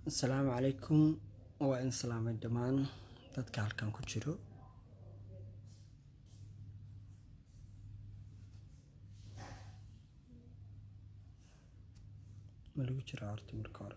asalaamu calaykum waa in salaamay dhammaan dadka halkan ku jiro ma lagu jiraa horta marka hore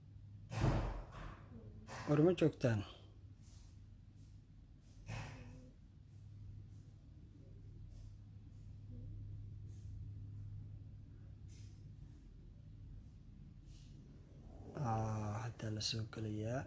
war ma joogtaan haddaa la soo gelayaa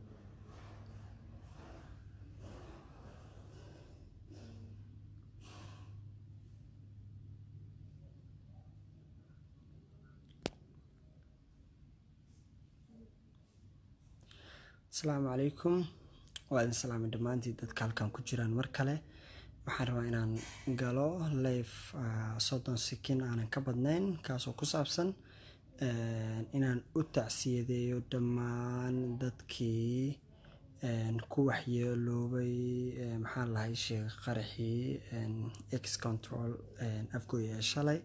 asalaamu calaykum waa idin salaamay dhammaantii dadka halkan ku jiraan mar kale waxaan rabaa inaan galo live soddon sikin aanan ka badnayn kaasoo ku saabsan inaan u tacsiyadeeyo dhammaan dadkii ku waxyeeloobay maxaa lahay sheekh qaraxii x control afgoy ee shalay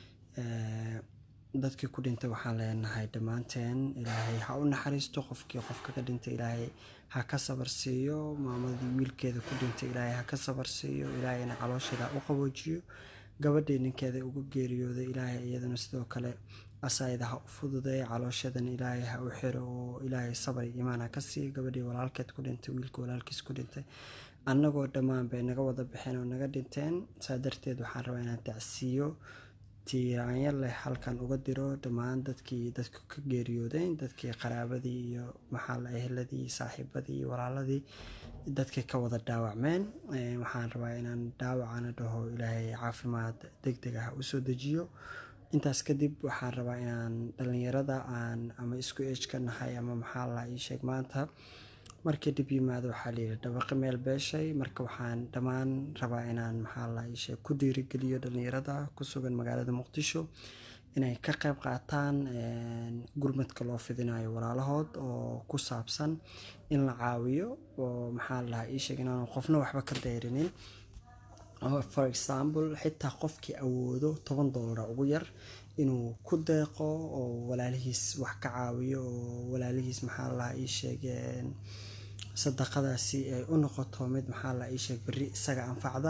dadkii ku dhintay waxaan leenahay dhammaanteen ilaahay ha u naxariisto qofkii qofka ka dhintay ilaahay ha ka sabar siiyo maamadii wiilkeeda ku dhintay ilaahay ha ka sabar siiyo ilaahayna caloosheeda u qaboojiyo gabadhii ninkeeda ugu geeriyooday ilaahay iyadana sidoo kale asaayada ha u fududeeya calooshadan ilaahay ha u xiro oo ilaahay sabar iyo imaan ha ka siiyo gabadhii walaalkeed ku dhintay wiilka walaalkiis ku dhintay annagoo dhammaan bay naga wada baxeen oo naga dhinteen saa darteed waxaan rabaa inaan tacsiiyo tiiraanyo leh halkan uga diro dhammaan dadkii dadku ka geeriyoodeen dadkii qaraabadii iyo maxaa la eheladii saaxiibadii walaaladii dadkii ka wada dhaawacmeen waxaan rabaa inaan dhaawacana dhaho ilaahay caafimaad deg deg ah usoo dejiyo intaas kadib waxaan rabaa inaan dhalinyarada aan ama isku age ka nahay ama maxaa la ii sheeg maanta markii dhib yimaado waxaa layidhi dabaqi meel beeshay marka waxaan dhammaan rabaa inaan maxaa la ii sheeg ku dhiirigeliyo dhalinyarada ku sugan magaalada muqdisho inay ka qayb qaataan gurmadka loo fidinayo walaalahood oo ku saabsan in la caawiyo oo maxaa la ii sheeg inaan qofna waxba ka dayrinin for example xitaa qofkii awoodo toban doolara ugu yar inuu ku deeqo oo walaalihiis wax ka caawiyo oo walaalihiis maxaa la ii sheegeen sadaqadaasi ay u noqoto mid maxaa la ii sheeg berri isaga anfacda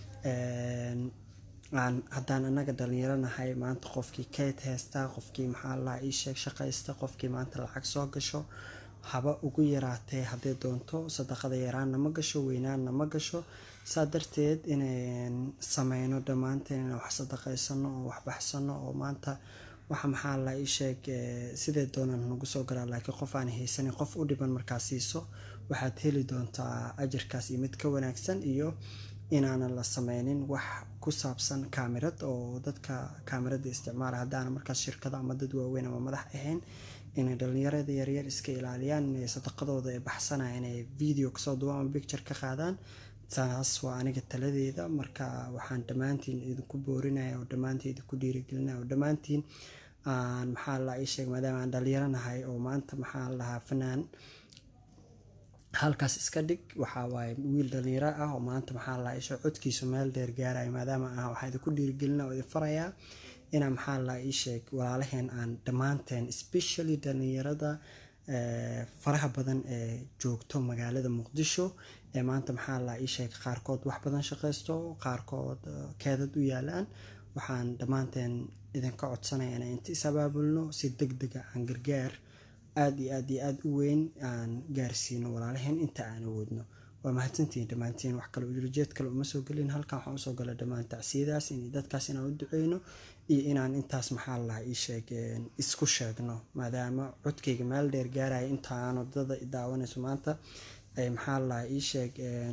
aan haddaan annaga dhalinyaro nahay maanta qofkii keyd haysta qofkii maxaa la ii sheeg shaqaysta qofkii maanta lacag soo gasho haba ugu yaraatee haddii doonto sadaqada yaraanna ma gasho weynaanna ma gasho saa darteed inayn sameyno dhammaanteen inaan wax sadaqaysano oo wax baxsano oo maanta waxa maxaa la ii sheeg sidee doonaan nagu soo garaa laakiin qof aan haysanin qof u dhiban markaa siiso waxaad heli doontaa ajarkaas iyo mid ka wanaagsan iyo inaanan la sameynin wax ku saabsan kaamirad oo dadka kaamirada isticmaala haddaana markaas shirkado ama dad waaweyn ama madax ahayn inay dhalinyarada yaryar iska ilaaliyaan inay sadaqadooda ay baxsanaya inay video kasoo duwaan ama picture ka qaadaan taas waa aniga taladeeda marka waxaan dhammaantiin idinku boorinaya oo dhammaantiin idinku dhiirigelinaya oo dhammaantiin aan maxaa la ii sheeg maadaama aan dhalinyaro nahay oo maanta maxaa lahaa fanaan halkaas iska dhig waxaa waaye wiil dhalinyaro ah oo maanta maxaa la ii sheeg codkiisu meel dheer gaaraya maadaama ah waxaan idinku dhiirigelina oo idin farayaa inaan maxaa la ii sheeg walaalaheen aan dhammaanteen especially dhalinyarada faraha badan ee joogto magaalada muqdisho ee maanta maxaa la ii sheeg qaarkood wax badan shaqaysto qaarkood keedad u yaalaan waxaan dhammaanteen idinka codsanaya inaan inta is abaabulno si deg dega aan gargaar aada iyo aad iyo aada u weyn aan gaarsiino walaalaheen inta aan awoodno waa mahadsantihiin dhammaantiin wax kale ujeed kale uma soo gelin halkan waxaan usoo gala dhammaan tacsiyadaas in dadkaas inaan u duceyno iyo inaan intaas maxaa lahaa ii sheegeen isku sheegno maadaama codkayga meel dheer gaaraya intaan wadada daawanayso maanta ay maxaa lahaa ii sheeg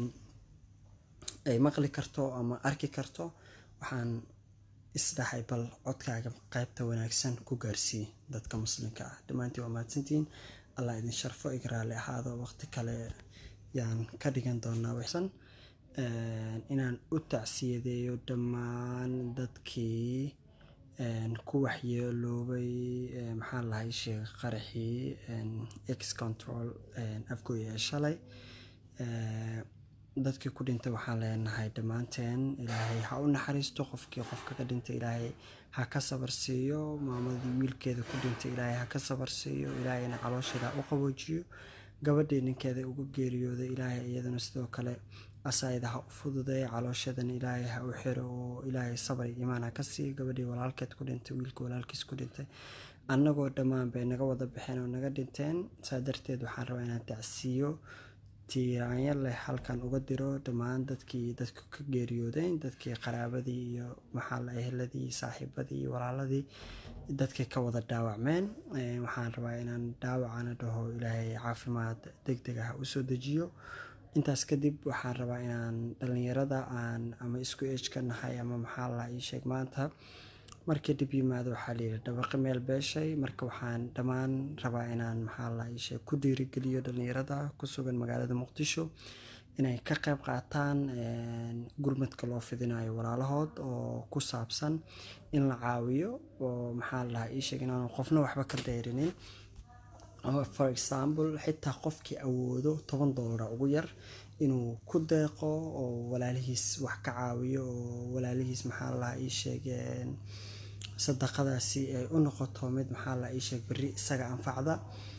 ay maqli karto ama arki karto waxaan isdhahay bal codkaaga qaybta wanaagsan ku gaarsii dadka muslimka ah dhammaantiin waa mahadsantihiin allah idin sharfo iga raali ahaado waqti kale yaan ka dhigan doonaa wixsan inaan u tacsiyadeeyo dhammaan dadkii ku waxyeeloobay maxaa lahay sheekh qaraxii x control afgoy ee shalay dadkii ku dhintay waxaan leenahay dhammaanteen ilaahay ha u naxariisto qofkii qofka ka dhintay ilaahay ha ka sabar siiyo maamadii wiilkeeda ku dhintay ilaahay ha ka sabar siiyo ilaahayna caloosheeda u qaboojiyo gabadhii ninkeeda ugu geeriyooday ilaahay iyadana sidoo kale asayda ha u fududeeya calooshadan ilaahay ha u xiro oo ilaahay sabar iyo imaan ha ka siiyo gabadhii walaalkeed ku dhintay wiilka walaalkiis ku dhintay annagoo dhammaan bay naga wada baxeen oo naga dhinteen saa darteed waxaan rabaa inaan tacsiiyo tiiraanyo leh halkan uga diro dhammaan dadkii dadku ka geeriyoodeen dadkii qaraabadii iyo maxaa la eheladii saaxiibadii iyo walaaladii dadkii ka wada dhaawacmeen waxaan rabaa inaan dhaawacana dhaho ilaahay caafimaad deg deg ah usoo dejiyo intaas kadib waxaan rabaa inaan dhalinyarada aan ama isku ejka nahay ama maxaa la ii sheeg maanta markii dhib yimaado waxaa layidhi dhawaqi meel beeshay marka waxaan dhammaan rabaa inaan maxaa la ii sheeg ku dhiirigeliyo dhalinyarada ku sugan magaalada muqdisho inay ka qayb qaataan gurmadka loo fidinayo walaalahood oo ku saabsan in la caawiyo oo maxaa la ii sheeg inaan qofna waxba ka dayrinin for example xitaa qofkii awoodo toban doolara ugu yar inuu ku deeqo oo walaalihiis wax ka caawiyo oo walaalihiis maxaa la ii sheegeen sadaqadaasi ay u noqoto mid maxaa la ii sheeg berri isaga anfacda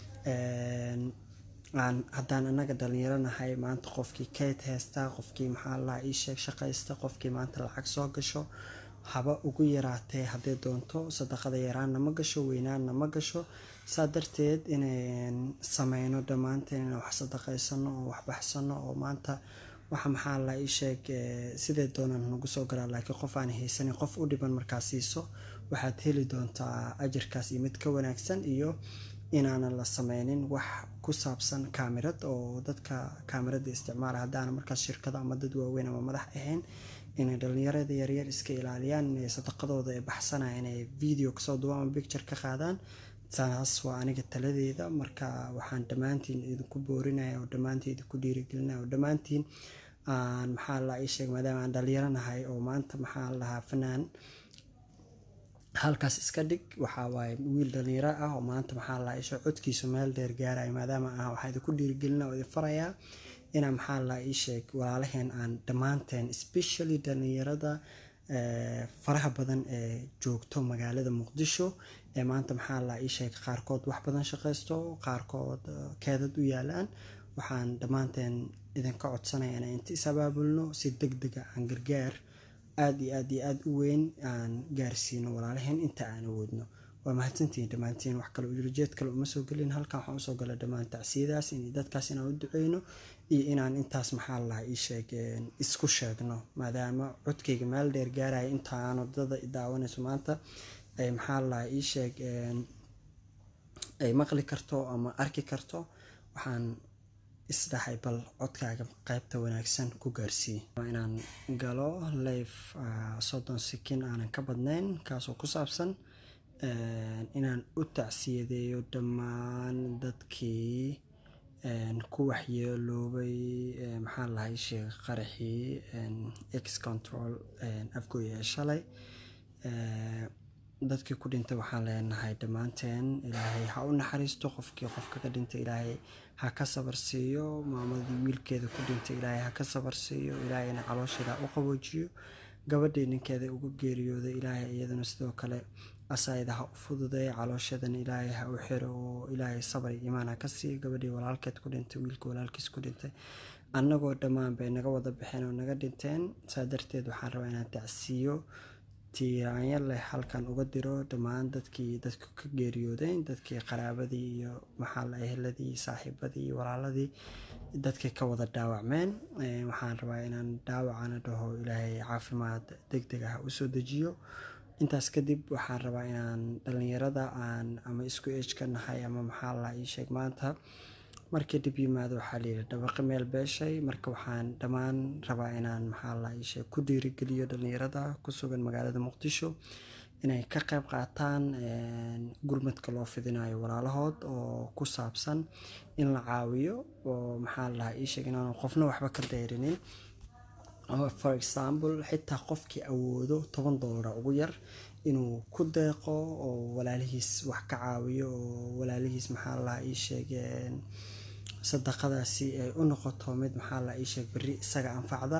aan haddaan anaga dhalinyaro nahay maanta qofkii kayd haysta qofkii maxaa la ii sheeg shaqaysta qofkii maanta lacag soo gasho haba ugu yaraatee hadday doonto sadaqada yaraanna ma gasho weynaanna ma gasho saa darteed inayn sameyno dhammaanteen inaan wax sadaqaysano oo wax baxsano oo maanta waxa maxaa la ii sheeg sidee doonaan nagu soo galaa laakiin qof aan haysanin qof u dhiban markaa siiso waxaad heli doontaa ajarkaas iyo mid ka wanaagsan iyo inaanan la sameynin wax ku saabsan kaamirad oo dadka kaamirada isticmaala haddaana markaas shirkado ama dad waaweyn ama madax ahayn inay dhalinyarada yaryar iska ilaaliyaan inay sadaqadooda ee baxsanaya inay video kasoo duwaan ama picture ka qaadaan taas waa aniga taladeeda marka waxaan dhammaantiin idinku boorinaya oo dhammaantiin idinku dhiirigelinaya oo dhammaantiin aan maxaa la ii sheeg maadaama aan dhalinyaro nahay oo maanta maxaa lahaa fanaan halkaas iska dhig waxaa waaye wiil dhalinyaro ah oo maanta maxaa la isho codkiisu meel dheer gaaraya maadaama ah waxaa idinku dhiirigelina oo idin farayaa inaa maxaa la ii sheeg walaalaheen aan dhammaanteen especially dhalinyarada faraha badan ee joogto magaalada muqdisho ee maanta maxaa la ii sheeg qaarkood wax badan shaqaysto qaarkood keedad u yaalaan waxaan dhammaanteen idinka codsanaya inaan inta is abaabulno si deg dega aan gargaar aada iyo aad iyo aada u weyn aan gaarsiino walaalaheen inta aan awoodno waa mahadsantihiin dhammaantiin wax kale ujeed kale uma soo gelin halkan waxaan usoo gala dhammaan tacsiyadaas in dadkaas inaan u duceyno iyo inaan intaas maxaa lahaa ii sheeg isku sheegno maadaama codkayga meel dheer gaaraya intaan wadada daawanayso maanta ay maxaa lahaa ii sheeg ay maqli karto ama arki karto waxaan isdhahay bal codkaaga qaybta wanaagsan ku gaarsiiye waa inaan galo life soddon sikin aanan ka badnayn kaasoo ku saabsan inaan u tacsiyadeeyo dhammaan dadkii ku waxyeeloobay maxaa lahay sheekh qaraxii ex control afgooy ee shalay dadkii ku dhintay waxaan leenahay dhammaanteen ilaahay ha u naxariisto qofkii qofka ka dhintay ilaahay ha ka sabar siiyo maamadii wiilkeeda ku dhintay ilaahay ha ka sabar siiyo ilaahayna caloosheeda u qaboojiyo gabadhii ninkeeda ugu geeriyooday ilaahay iyadana sidoo kale asayda ha u fududeeya calooshadan ilaahay ha u xiro oo ilaahay sabar iyo imaan ha ka siiyo gabadhii walaalkeed ku dhintay wiilka walaalkiis ku dhintay annagoo dhammaan bay naga wada baxeen oo naga dhinteen saa darteed waxaan rabaa inaan tacsiiyo tiiraanyo leh halkan uga diro dhammaan dadkii dadku ka geeriyoodeen dadkii qaraabadii iyo maxaa la eheladii saaxiibadii iyo walaaladii dadkii ka wada dhaawacmeen waxaan rabaa inaan dhaawacana dhaho ilaahay caafimaad deg deg ah usoo dejiyo intaas kadib waxaan rabaa inaan dhalinyarada aan ama isku ejka nahay ama maxaa la ii sheeg maanta markii dhib yimaado waxaa layidhi dhawaqi meel beeshay marka waxaan dhammaan rabaa inaan maxaa la ii sheeg ku dhiirigeliyo dhalinyarada ku sugan magaalada muqdisho inay ka qayb qaataan gurmadka loo fidinayo walaalahood oo ku saabsan in la caawiyo oo maxaa lahaa ii sheeg inaan qofna waxba ka dayrinin for example xitaa qofkii awoodo toban doolara ugu yar inuu ku deeqo oo walaalihiis wax ka caawiyo oo walaalihiis maxaa lahaa ii sheegeen sadaqadaasi ay u noqoto mid maxaa la ii sheeg berri isaga anfacda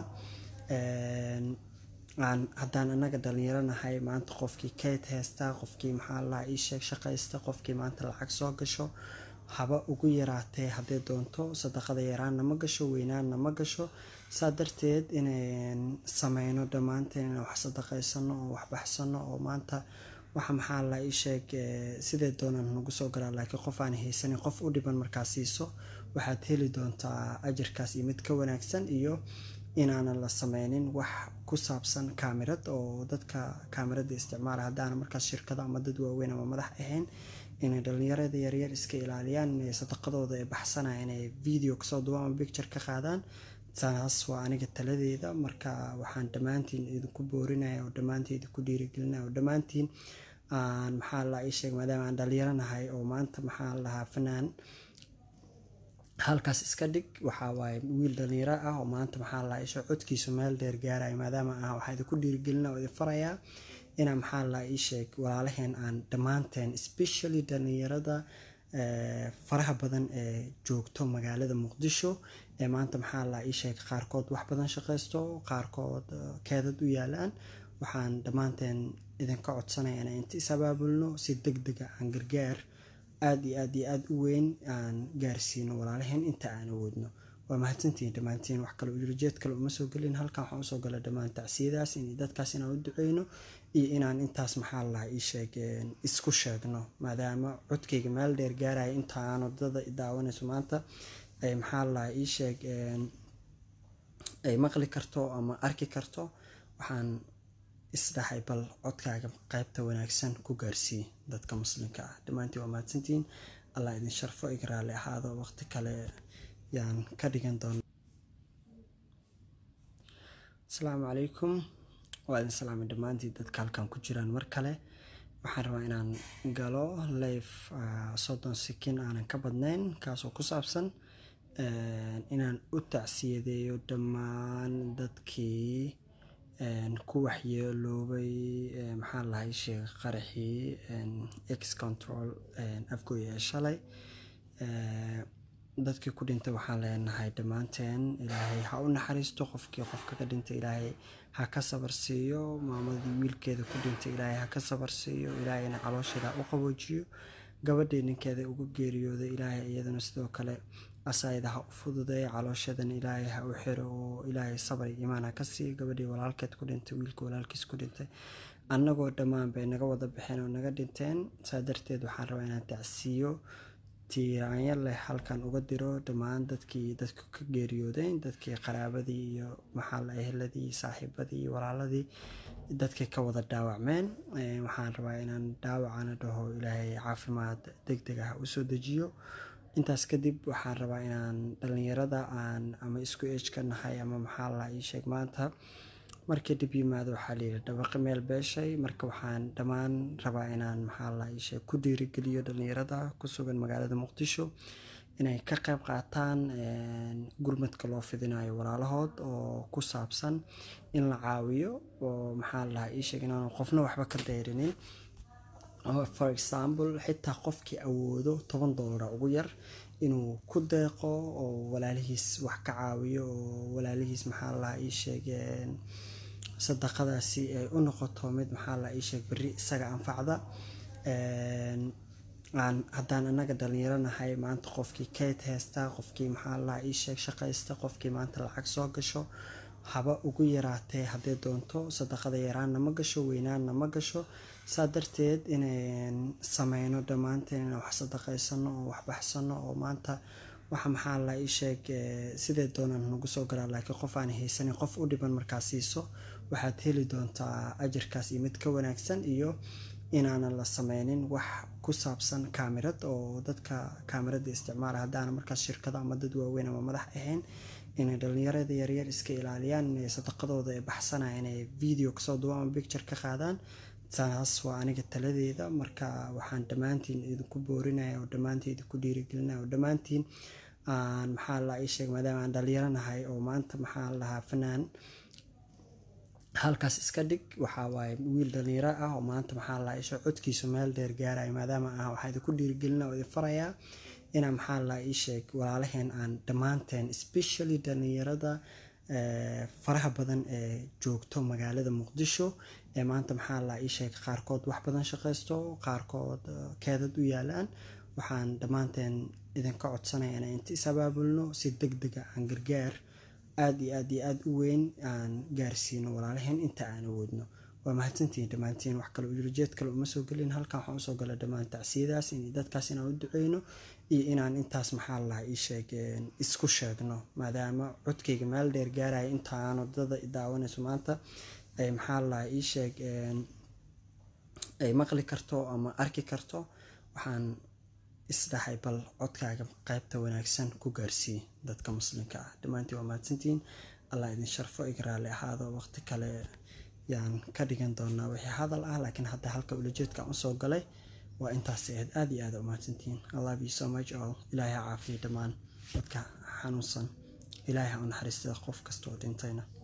aan haddaan annaga dhalinyaro nahay maanta qofkii kayd haysta qofkii maxaa la ii sheeg shaqaysta qofkii maanta lacag soo gasho haba ugu yaraatee haddii doonto sadaqada yaraanna ma gasho weynaanna ma gasho saa darteed inayn sameyno dhammaanteen inaan wax sadaqaysano oo wax baxsano oo maanta waxa maxaa la ii sheeg sidee doonaan nagu soo galaa laakiin qof aan haysanin qof u dhiban markaa siiso waxaad heli doontaa ajarkaas iyo mid ka wanaagsan iyo inaanan la sameynin wax ku saabsan kaamirad oo dadka kaamirada isticmaala haddaana markaas shirkado ama dad waaweyn ama madax ahayn inay dhalinyarada yaryar iska ilaaliyaan inay sadaqadooda ay baxsanaya inay video kasoo duba ama picture ka qaadaan taas waa aniga taladeeda marka waxaan dhammaantiin idinku boorinaya oo dhammaantiin idinku dhiirigelinaya oo dhammaantiin aan maxaa la ii sheeg maadaama aan dhalinyaro nahay oo maanta maxaa lahaa fanaan halkaas iska dhig waxaa waaye wiil dhalinyaro ah oo maanta maxaa la isho codkiisu meel dheer gaaraya maadaama ah waxaa idinku dhiirigelina oo idin farayaa inaa maxaa la ii sheeg walaalaheen aan dhammaanteen especially dhalinyarada faraha badan ee joogto magaalada muqdisho ee maanta maxaa la ii sheeg qaarkood wax badan shaqaysto qaarkood keedad u yaalaan waxaan dhammaanteen idinka codsanaya inaan inta is abaabulno si deg dega aan gargaar aada iyo aad iyo aada u weyn aan gaarsiino walaalaheen inta aan awoodno waa mahadsantihiin dhammaantiin wax kale ujeed kale uma soo gelin halkan waxaan usoo gala dhammaan tacsiyadaas in dadkaas inaan u duceyno iyo inaan intaas maxaa lahaa ii sheegeen isku sheegno maadaama codkayga meel dheer gaaraya intaan wadada daawanayso maanta ay maxaa lahaa ii sheeg ay maqli karto ama arki karto waxaan isdhahay bal codkaaga qaybta wanaagsan ku gaarsii dadka muslimka ah dhammaantiin waa mahadsantihiin allah idin sharfo iga raali ahaado waqti kale yaan ka dhigan doona asalaamu calaykum waa idin salaamay dhammaantiin dadka halkan ku jiraan mar kale waxaan rabaa inaan galo live soddon sikin aanan ka badnayn kaasoo ku saabsan inaan u tacsiyadeeyo dhammaan dadkii ku waxyeeloobay maxaa lahay sheekh qaraxii x control afgooy ee shalay dadkii ku dhintay waxaan leenahay dhammaanteen ilaahay ha u naxariisto qofkii qofka ka dhintay ilaahay ha ka sabar siiyo maamadii wiilkeeda ku dhintay ilaahay ha ka sabar siiyo ilaahayna caloosheeda u qaboojiyo gabadhii ninkeeda ugu geeriyooday ilaahay iyadana sidoo kale asayda ha u fududeeya calooshadan ilaahay ha u xiro oo ilaahay sabar iyo imaan ha ka siiyo gabadhii walaalkeed ku dhintay wiilka walaalkiis ku dhintay annagoo dhammaan bay naga wada baxeen oo naga dhinteen saa darteed waxaan rabaa inaan tacsiiyo tiiraanyo leh halkan uga diro dhammaan dadkii dadku ka geeriyooday dadkii qaraabadii iyo maxaala eheladii saaxiibadii iyo walaaladii dadkii ka wada dhaawacmeen waxaan rabaa inaan dhaawacana dhaho ilaahay caafimaad deg deg ah usoo dejiyo intaas kadib waxaan rabaa inaan dhalinyarada aan ama isku ejka nahay ama maxaa la ii sheeg maanta markii dhib yimaado waxaa layidhi dhawaqi meel beeshay marka waxaan dhammaan rabaa inaan maxaa la ii sheeg ku dhiirigeliyo dhalinyarada ku sugan magaalada muqdisho inay ka qayb qaataan gurmadka loo fidinayo walaalahood oo ku saabsan in la caawiyo oo maxaa lahaa ii sheeg inaan qofna waxba ka dayrinin for example xitaa qofkii awoodo toban doolara ugu yar inuu ku deeqo oo walaalihiis wax ka caawiyo oo walaalihiis maxaa lahaa ii sheegeen sadaqadaasi ay u noqoto mid maxaa la ii sheeg berri isaga anfacda aan haddaan annaga dhalinyaro nahay maanta qofkii kayd haysta qofkii maxaa la ii sheeg shaqaysta qofkii maanta lacag soo gasho haba ugu yaraatee haddii doonto sadaqada yaraanna ma gasho weynaanna ma gasho saa darteed inayn sameyno dhammaanteen inaan wax sadaqaysano oo wax baxsano oo maanta waxa maxaa la ii sheeg sidee doonaan nagu soo galaa laakiin qof aan haysanin qof u dhiban markaa siiso waxaad heli doontaa ajarkaas iyo mid ka wanaagsan iyo inaanan la sameynin wax ku saabsan kaamirad oo dadka kaamirada isticmaala haddaana markaas shirkado ama dad waaweyn ama madax ahayn inay dhalinyarada yaryar iska ilaaliyaan inay sadaqadooda ay baxsanaya inay video kasoo duba ama picture ka qaadaan taas waa aniga taladeeda marka waxaan dhammaantiin idinku boorinaya oo dhammaantiin idinku dhiirigelinaya oo dhammaantiin aan maxaa la ii sheeg maadaama aan dhalinyaro nahay oo maanta maxaa lahaa fanaan halkaas iska dhig waxaa waaye wiil dhalinyaro ah oo maanta maxaa la isho codkiisu meel dheer gaaraya maadaama ah waxaa idinku dhiirigelina oo idin farayaa inaa maxaa la ii sheeg walaalaheen aan dhammaanteen especially dhalinyarada faraha badan ee joogto magaalada muqdisho ee maanta maxaa la ii sheeg qaarkood wax badan shaqaysto qaarkood keedad u yaalaan waxaan dhammaanteen idinka codsanaya inaan inta is abaabulno si deg dega aan gargaar aada iyo aad iyo aada u weyn aan gaarsiino walaalaheen inta aan awoodno waa mahadsantihiin dhammaantiin wax kale ujeed kale uma soo gelin halkan waxaan usoo gala dhammaan tacsiyadaas in dadkaas inaan u duceyno iyo inaan intaas maxaa lahaa ii sheeg isku sheegno maadaama codkayga meel dheer gaaraya intaan wadada daawanayso maanta ay maxaa lahaa ii sheeg ay maqli karto ama arki karto waxaan isdhahay bal codkaaga qaybta wanaagsan ku gaarsii dadka muslimka ah dhammaantiin waa mahadsantihiin allah idin sharfo igraali ahaado waqti kale yaan ka dhigan doonaa wixii hadal ah laakiin hadda halka ulajeedkaan usoo galay waa intaas ahayd aada iyo aada umahadsantihiin i love you so much all ilaahay ha caafiya dhammaan dadka xanuunsan ilaahay ha u naxariista qof kasta oo dhintayna